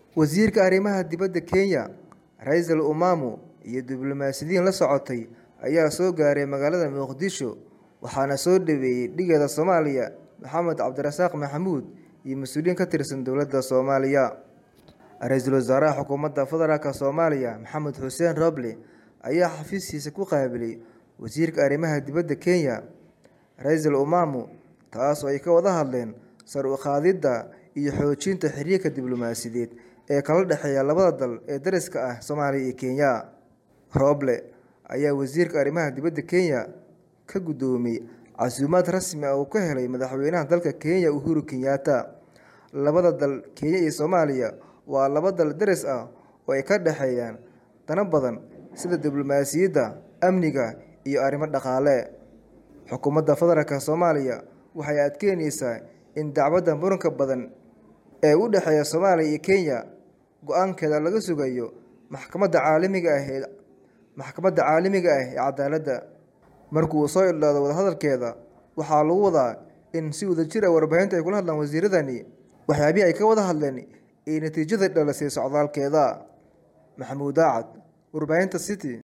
wasiirka arrimaha dibadda kenya ra-iisul umaamu iyo diblomaasiyiin la socotay ayaa soo gaaray magaalada muqdisho waxaana soo dhaweeyey dhigeeda soomaaliya maxamed cabdirasaaq maxamuud iyo mas-uuliyiin ka tirsan dowladda soomaaliya ra-iisul wasaaraha xukuumadda federaalk soomaaliya maxamed xuseen roble ayaa xafiiskiisa ku qaabilay wasiirka arrimaha dibadda kenya ra-iisul umaamu taas oo ay ka wada hadleen sar u qaadidda iyo xoojinta xiriirka diblomaasiyadeed ee kala dhexeeya labada dal ee dariska ah soomaaliya iyo kenya roble ayaa wasiirka arrimaha dibadda kenya ka guddoomiyey casuumaad rasmi ah uu ka helay madaxweynaha dalka kenya uhuru kenyatta labada dal kenya iyo soomaaliya waa laba dal daris ah oo ay ka dhexeeyaan dano badan sida diblomaasiyadda amniga iyo arrimo dhaqaale xukuumadda federaalk soomaaliya waxay adkeyneysaa in dacwadda muranka badan ee u dhexeeya soomaaliya iyo kenya go-aankeeda laga sugayo maxkamadda caalamiga ah ee maxkamadda caalamiga ah ee cadaaladda markuu soo idlaado wadahadalkeeda waxaa lagu wadaa in si wadajir ah warbaahinta ay kula hadlaan wasiiradani waxyaabihii ay ka wada hadleen iyo natiijada dhalisay socdaalkeeda maxamuud daacad warbaahinta city